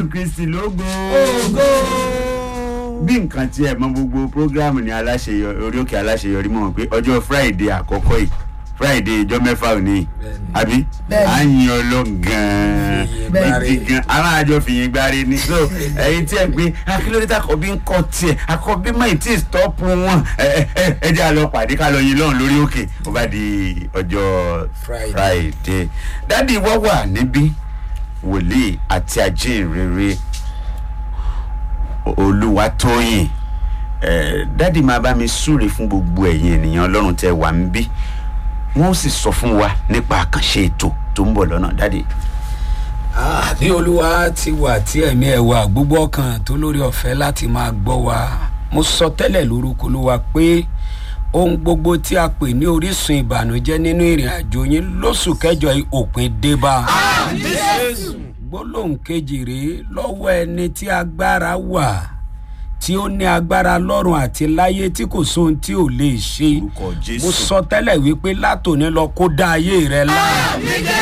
jésù kristi lógo bí nǹkan tí ẹ mọ gbogbo programu ní aláṣeyọrí orí òkè aláṣeyọrí mọ̀ pé ọjọ́ friday àkọ́kọ́ yìí friday ìjọ mẹ́fà òní àbí Bẹ́ẹ̀ni. à ń yin ọlọ́run gan-an Bẹ́ẹ̀ni. gidi gan aláàjọ fìyìn gbáre ni so ẹyin tí ẹ gbé akílódé àkọ́bí ń kọ́ tiẹ̀ àkọ́bí mọ̀ tí stọ́ọ̀pù wọn ẹ ẹ ẹ ẹ jẹ́ àlọ́ pàdé ká lọ yin lọ́run lórí òkè ó bá di ọjọ́ Friday. friday dádì wọ́n wà níbí wòlíì àti ajínrere olúwatóyìn ẹ dádì máa bá mi súre fún gbogbo ẹ̀yin ènìyàn ọlọ́run tẹ wà ń bí wọ́n sì sọ fún wa nípa àkànṣe ètò tó ń bọ̀ lọ́nà dádì. Ah, bí olúwa ti wà tí ẹ̀mí ẹ̀ wà gbogbo ọkàn tó lórí ọ̀fẹ́ láti máa gbọ́ wa mo sọ tẹ́lẹ̀ lórúkọ olúwa pé ohun gbogbo tí a pè ní orísun ìbànújẹ́ nínú ìrìn àjò yín lóṣù kẹjọ yìí òpin débà. gbólóhùn kejì rèé lọ́wọ́ ẹni tí agbára wà tí ó ní agbára lọ́rùn àti láyé tí kò sóhun tí ò lè ṣe Orúkọ Jésù. mo sọ tẹ́lẹ̀ wípé látòní lọ kó dá ayé rẹ láà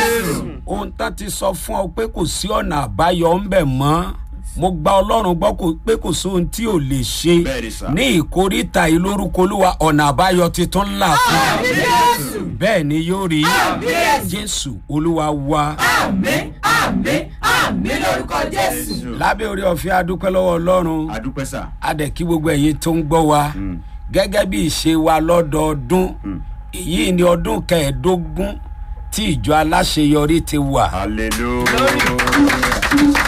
ohun tán ti sọ fún ọ pé kò sí ọ̀nà àbáyọ ń bẹ̀ mọ́ mo gba ọlọ́run gbọ́ kó- pé kò sóhun tí ò lè ṣe Bẹ́ẹ̀ni sà. ní ìkórìtà ìlórúkọ olúwa ọ̀nà àbáyọ titun ńlá fún ọ bẹ́ẹ̀ ni yóò rí jésù olúwa wa àmín àmín àmín lórúkọ jésù. lábẹ́ orí ọ̀fẹ́ adúpẹ́ lọ́wọ́ ọlọ́run adúpẹ́ sà. adẹ̀kí gbogbo ẹ̀yin tó ń gbọ́ wa gẹ́gẹ́ bí ìṣe wa lọ́dọọdún èyí ni ọdún kẹẹ̀ẹ́dógún tí ìjọ aláṣeyọrí ti wà. hallelujah.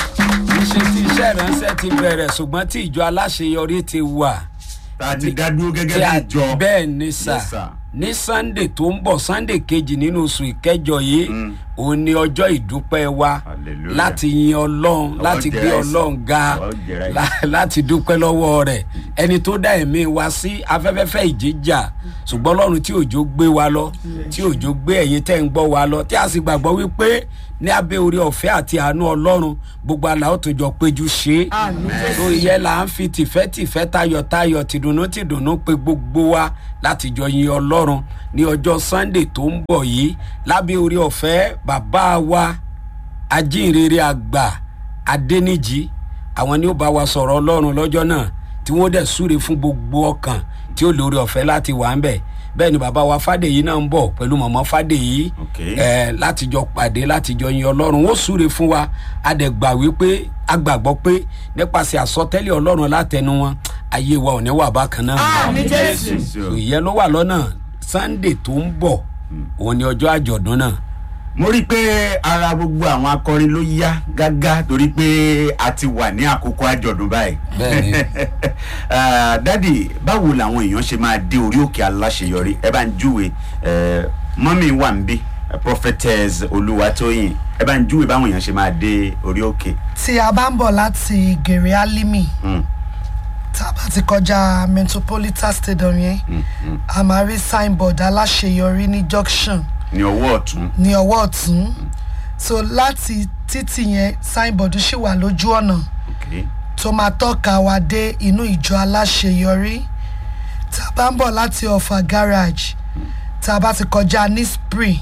ṣe tí iṣẹ́ ìránṣẹ́ ti bẹ̀rẹ̀ ṣùgbọ́n tí ìjọ aláṣeyọrí ti wà. tá a ti dá dúró gẹ́gẹ́ tí bí a ìjọ. bẹ́ẹ̀ ni sà Yes, sir. ní sunday tó ń bọ̀ sunday kejì nínú oṣù ìkẹjọ yìí òun ni ọjọ́ ìdúpẹ́ wa Hallelujah. láti yin ọlọ́run láti gbé jẹ́ra ọlọ́run ẹ̀sìn. ga Ọwọ́ jẹ́ra ẹ̀sìn. lá- láti dúpẹ́ lọ́wọ́ rẹ̀ ẹni tó dá ẹ̀mí wa sí afẹ́fẹ́fẹ́ ìjíjà ṣùgbọ́n ọlọ́run tí òjò gbé wa lọ tí òjò gbé ẹ̀yin tẹ́ ń gbọ́ wa lọ tí a sì gbàgbọ́ wípé ní abẹ́ orí ọ̀fẹ́ àti àánú ọlọ́run gbogbo àlà ó tún jọ péjú ṣe é tó yẹ là ń fi tìfẹ́tìfẹ́ tayọ̀tayọ̀ tìdùnnú tìdùnnú pé gbogbo wa láti jọ yin ọlọ́run ní ọjọ́ sunday tó ń bọ̀ yìí lábẹ́ orí ọ̀fẹ́ bàbá wa ajínrere àgbà adẹnijì àwọn ni ó bá wa sọ̀rọ̀ ọlọ́run lọ́jọ́ náà tí wọ́n dẹ̀ súre fún gbogbo ọkàn tí ó lórí ọ̀fẹ́ láti wà ń bẹ̀ bẹ́ẹ̀ ni bàbá wa fàdèyí náà ń bọ̀ pẹ̀lú mọ̀mọ́ fàdèyí Okay. ẹ̀ láti jọ pàdé láti jọ yin ọlọ́run ó súre fún wa a dẹ̀ gbà wípé a gbàgbọ́ pé nípasẹ̀ àsọtẹ́lẹ̀ ọlọ́run látẹnu wọn ayé wa ò ní wà bákan náà àmín jésù. So, ìyẹn ló wà lọ́nà sunday tó ń bọ̀ òun ni ọjọ́ àjọ̀dún náà mo rí i pé ara gbogbo àwọn akọrin ló yá gágá torí pé a ti wà ní àkókò àjọ̀dún báyìí. Bẹ́ẹ̀ni. Ah, dádì báwo làwọn èèyàn ṣe máa dé orí òkè aláṣeyọrí ẹ bá ń júwe eh, mọ́mí wà ń bí eh, prophetess olúwatóyìn ẹ bá ń júwe báwọn èèyàn ṣe máa dé orí òkè. tí a bá ń bọ̀ láti gèrè alimi Mm, tá a bá ti kọjá metropolitan stadium yẹn mm, mm. a máa rí signboard aláṣeyọrí ní junction ní ọwọ́ ọ̀tún. ní ọwọ́ ọ̀tún so láti títì yẹn signboard ṣì wà lójú ọ̀nà Okay. tó máa tọ́ka wa dé inú ìjọ aláṣeyọrí tá a bá ń bọ̀ láti ọ̀fà garage tá a bá ti kọjá ní spring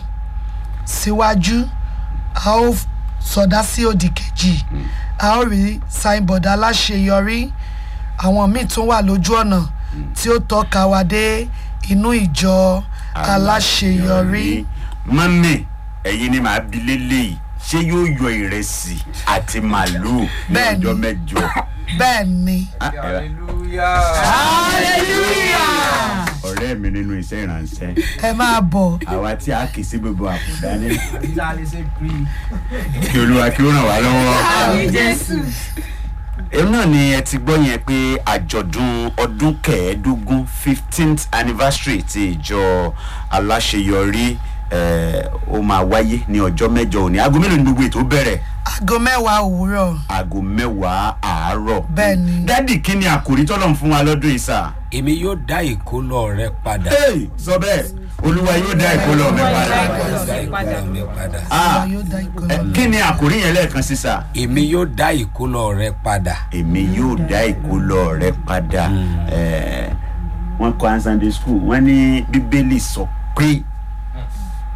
síwájú a ó sọdá sí òdì kejì a ó rí signboard aláṣeyọrí àwọn míì tún wà lójú ọ̀nà tí ó tọ́ka wa dé inú ìjọ aláṣeyọrí. mọ́mí ẹ̀yin ni màá bi lélẹ́yìí ṣé yóò yọ ìrẹsì àti màlúù ní Bẹ́ẹ̀ni. ọjọ́ mẹ́jọ. bẹ́ẹ̀ ni. Ah, ẹ- hallelujah. hallelujah. ọ̀rẹ́ mi nínú iṣẹ́ ìrànṣẹ́ ẹ máa bọ̀ àwa tí a kì í sí gbogbo àkùdá ní kí olúwa kí ó ràn wá lọ́wọ́. jésù. èmi náà ni ẹ ti gbọ́ yẹn pé àjọ̀dún ọdún kẹẹ̀ẹ́dógún fifteenth anniversary ti ìjọ aláṣeyọrí eh, ó máa wáyé ní ọjọ́ mẹ́jọ òní aago mélòó ni gbogbo ètò bẹ̀rẹ̀ aago mẹ́wàá òwúrọ̀ aago mẹ́wàá àárọ̀. Bẹ́ẹ̀ ni. dádì kí ni àkòrí tọ́lọ̀ ń fún wa lọ́dún yìí sà. èmi yóò dá ìkólọ rẹ padà. Hey, sọ bẹ́ẹ̀ olúwa yóò dá ìkólọ mi padà. dá ìkólọ mi padà. Ah, Olúwa yóò dá ìkólọ eh, mi. kí ni àkòrí yẹn lẹ́ẹ̀kan sí sà. èmi yóò dá ìkólọ rẹ padà. èmi yóò dá ìkólọ rẹ padà Eh, wọn kọ an sunday school wọn ní bíbélì sọ pé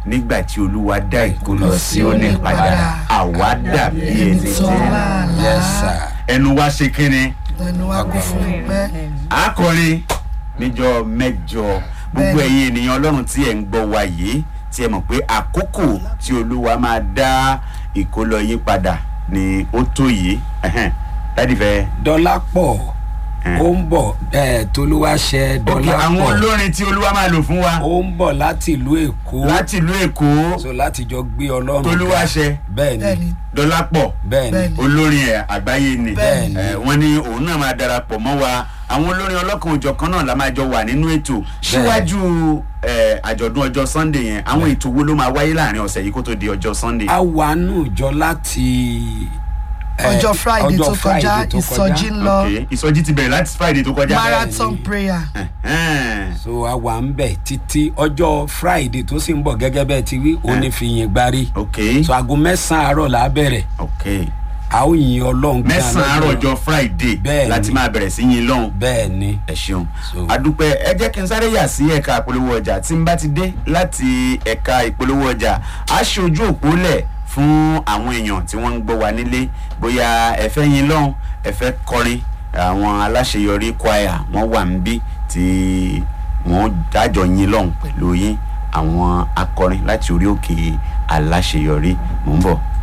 nígbà tí olúwa dá ìkólọ Lọ sí òní Síónì padà padà. àwa dàbí ẹni ẹni tó tí láàlá yes sir ẹnu wa ṣe kíni ẹnu wa kún fún ìpẹ́ akọrin níjọ mẹ́jọ gbogbo Bẹ́ẹ̀ni. ẹ̀yin ènìyàn Ọlọ́run tí ẹ ń gbọ́ wa yìí tí ẹ mọ̀ pé àkókò tí olúwa máa dá ìkólọ yín padà ni ó tó yìí Ẹhẹ́n. dádì fẹ́. dọ́là pọ̀ Hmm. ó ń bọ̀ ẹ̀ tolúwaṣẹ́ ok dọ́là àwọn pọ̀ olórin tí olúwa máa lò fún wa ó ń bọ̀ láti ìlú èkó láti ìlú èkó so láti jọ gbé ọlọ́run ga. tolúwaṣẹ bẹ́ẹ̀ ni bẹ́ẹ̀ni dọlápọ̀ bẹ́ẹ̀ ni Bẹ́ẹ̀ni. olórin ẹ̀ àgbáyé ni Bẹ́ẹ̀ni. Eh, wọ́n ní òun náà máa darapọ̀ mọ́ wa àwọn olórin ọlọ́kan òjọ̀kan náà la máa jọ wà nínú ètò síwájú eh, àjọ̀dún ọjọ́ sunday yẹn àwọn ètò wo ló máa wáyé láàrin ọ̀sẹ̀ yìí kó tó di ọjọ́ sunday. a wà nù jọ láti eh, ọjọ́ friday ọjọ́ tó kọjá Friday tó ìsọjí ń lọ ok ìsọjí ti bẹ̀rẹ̀ láti friday tó kọjá. marathon prayer Ẹhẹ́n. so a wà ń bẹ̀ títí ọjọ́ friday tó sì ń bọ̀ gẹ́gẹ́ bẹ́ẹ̀ ti wí òun ní fi yìn gbárí ok so aago mẹ́sàn-án àárọ̀ là á bẹ̀rẹ̀ ok a ó yin ọlọ́run gan mẹ́sàn-án àárọ̀ lọ́jọ́ ọjọ́ friday Bẹ́ẹ̀ni. láti máa bẹ̀rẹ̀ sí yín lọ́hùn. bẹ́ẹ̀ ni ẹ ṣeun So- adúpẹ́ ẹ jẹ́ kí n sáré yà sí ẹ̀ka ìpolówó ọjà tí n bá ti dé láti ẹ̀ka ìpolówó ọjà á ṣe ojú òpó lẹ̀ fún àwọn èèyàn tí wọ́n ń gbọ́ wa nílé bóyá ẹ fẹ́ yín lọ́hùn ẹ fẹ́ kọrin àwọn aláṣeyọrí choir wọ́n wà níbí tí wọ́n dájọ́ yín lọ́hùn pẹ̀lú yín àwọn akọrin láti orí òkè aláṣeyọrí mò ń bọ̀.